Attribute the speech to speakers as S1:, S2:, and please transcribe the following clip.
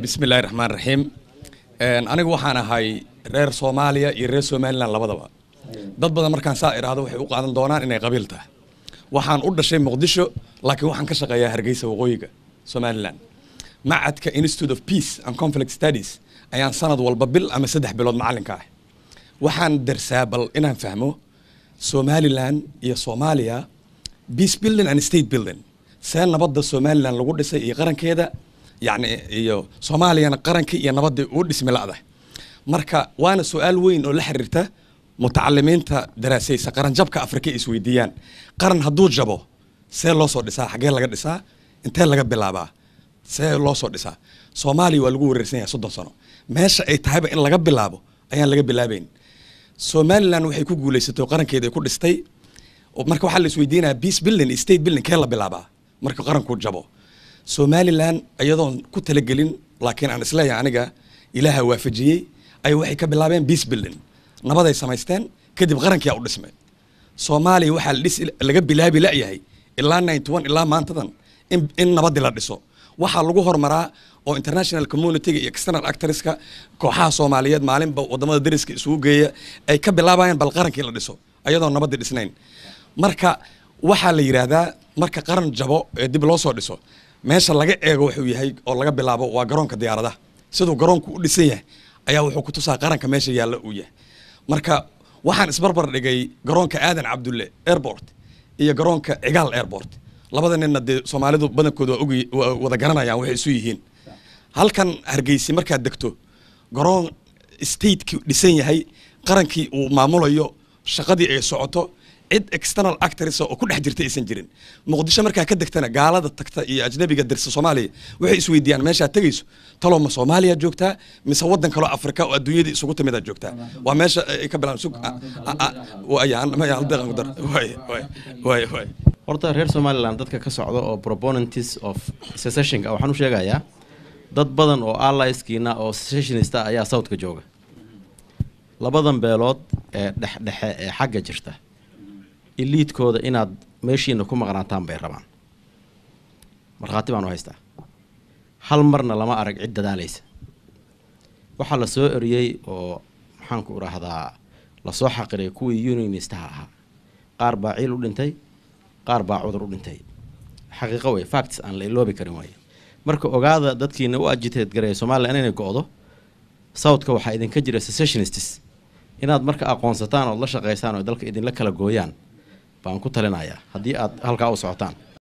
S1: bismillahi raxmaan raxiim anigu waxaan ahay reer soomaaliya iyo reer somalilan labadaba dad badan markaan saa idhaahdo waxay u qaadan doonaan inay qabiil tahay waxaan u dhashay muqdisho laakiin waxaan ka shaqeeyaa hargeysa waqooyiga somalilan macadka institute of peace and conflict studies ayaan sanad walba bil ama saddex bilood macallinka ah waxaan darsaa bal inaan fahmo somalilan iyo soomaaliya peace building and state building see nabadda somalilan lagu dhisay iyo qarankeeda yacni iyo soomaaliyana qarankii iyo nabaddii uu dhismi la'da marka waana su-aal weyn oo la xiriirta mutacalimiinta daraasaysa qaranjabka afrika ay isweydiiyaan qaran hadduu jabo see loo soo dhisaa xaggee laga dhisaa intee laga bilaabaa see loo soo dhisaa soomaaliya waa lagu wareersan yahay soddon sano meesha ay tahayba in laga bilaabo ayaan laga bilaabayn somalilan waxay ku guulaysatay oo qarankeeda ay ku dhistay marka waxaa la isweydiinaya peace building iyo state building kee la bilaabaa marka qaranku jabo somalilan iyadoon ku talagelin laakiin aan isleeyahay aniga ilaaha waafajiyey ay waxay ka bilaabeen peace building nabaday samaysteen kadib qarankia u dhismay soomaaliya waxaa la dhis laga bilaabi la'yahay ilaa ninety one ilaa maantadan in in nabadii la dhiso waxaa lagu hormaraa oo international communityga iyo external actorska kooxaha soomaaliyeed maalinba wadamada dariska isugu geeya ay ka bilaabayaan bal qarankii la dhiso ayadoon nabadii dhisnayn marka waxaa la yidhaahdaa marka qaran jabo ee dib loo soo dhiso meesha laga eego wuxuu yahay oo laga bilaabo waa garoonka diyaaradaha siduu garoonku u dhisan yahay ayaa wuxuu ku tusaa qaranka meesha yaalla uu yahay marka waxaan isbarbar dhigay garoonka aadan cabdulle airport iyo garoonka cigaal airport labada ninna dee soomaalidu badankooda waa ogi waa wada garanayaan waxay isu yihiin halkan hargeysi markaad degto garoon stateki dhisan yahay qarankii uu maamulayo shaqadii ay socoto cid external actors oo ku dhex jirta aysan jirin muqdisho markaa ka degtana gaalada tagta iyo ajnabiga dirsa soomaaliya waxay isweydiiyaan meeshaad tegayso talow ma soomaaliya joogtaa mise waddan kaloo afrika oo adduunyada isugu timidaad joogtaa waa meesha ay ka bilaan
S2: horta reer somalilan dadka ka socda oo proponents of secessionka waxaan u sheegayaa dad badan oo allieskiina oo secessionista ayaa southka jooga labadan beelood ee dhexdhexe ee xagga jirta iliidkooda inaad meeshiina ku maqnaataan bay rabaan markhaati baan u haystaa hal marna lama arag cid dadaalaysa waxaa la soo eriyey oo maxaanku idhaahdaa lasoo xaqiray kuwii unionistaha ahaa qaar baa ciil u dhintay qaar baa cudur u dhintay xaqiiqo wey facts aan la iloobi karin waaye marka ogaada dadkiina u agiteed gareeya somalilan inay go-do southka waxaa idinka jira secessionists inaad marka aqoonsataan ood la shaqaysaan oo dalka idinla kala gooyaan baan ku talinayaa haddii aad halkaa u socotaan